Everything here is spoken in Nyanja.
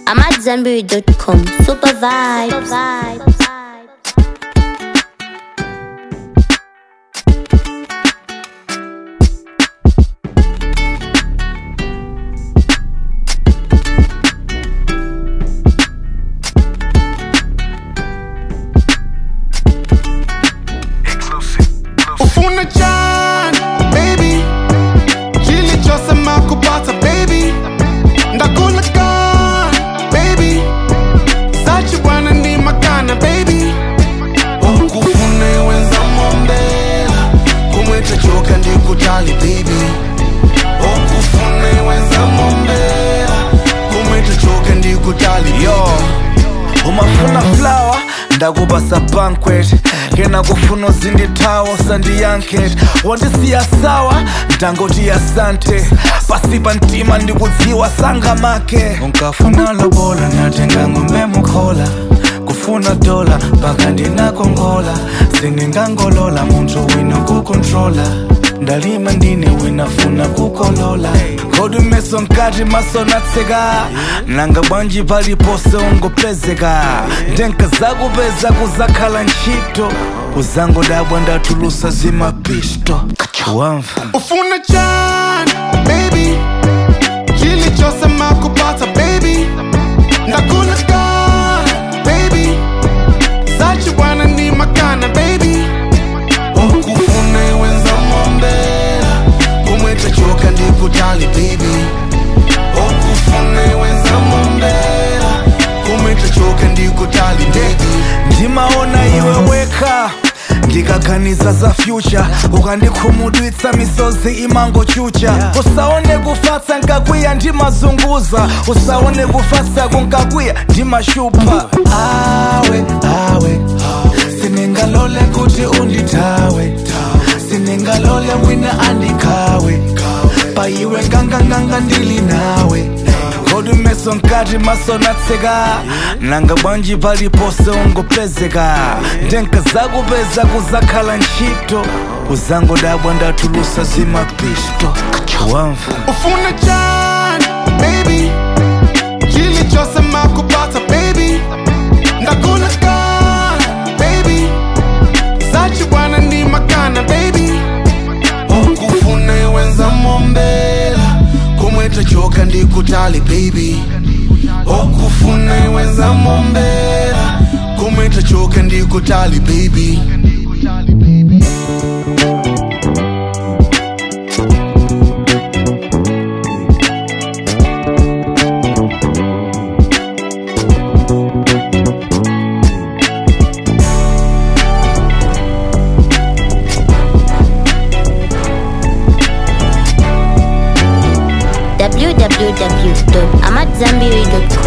I'm at Zanberry.com. Super vibes. ufuna njani baby chilichosema kupata baby ndakula kan baby sachi bwana ni makana baby ukufune wenza mombela kumweta choka ndikutali baby ukufune wenza mombela kumweta choka ndikutali yo umafuna flower ndakubasa banquet ngena kufuna uzindithawo sandiyanket wandisiya sawa ndangoti asante pasipa ntima ndikudziwa sangamake unkafuna lobola natenga ngombe mukhola kufuna dola mpaka ndinakongola siningangolola munthu wina kukontrola ndalima ndine winafuna kukolola kodi meso nkati maso natseka nanga bwanji palipose ungopezeka ndenka zakupeza kuzakhala ntchito uzangodabwa ndatulusa zimapisto wamva ufuna njani baby chilichosema kupata baby ndakula kan baby sachi bwana ni makana baby ukufune wenza mombela kumweta choka ndikutali baby ukufune wenza mombela kumweta choka ndikutali baby ndimaona iwe weka ndikaganiza za future ukandikhumudwitsa misozi imangochucha usaone kufatsa nkakwiya ndimazunguza usaone kufatsa kunkakwiya ndimashupa awe awe siningalole kuti undithawe siningalole wina andikhawe paiwe nganganganga ndili nawe kodi meso nkati maso natseka nanga bwanji palipose ungopezeka ndenka zakupeza kuzakhala ntchito uzangodabwa ndatulusa zimapisto wamva ufuna njani baby chilichosema kupata baby ndakula kan baby sachi bwana ni makana baby ukufune wenza mombela kumweta choka ndikutali baby ukufune wenza mombela kumweta choka ndikutali baby www.amatzambiri.com.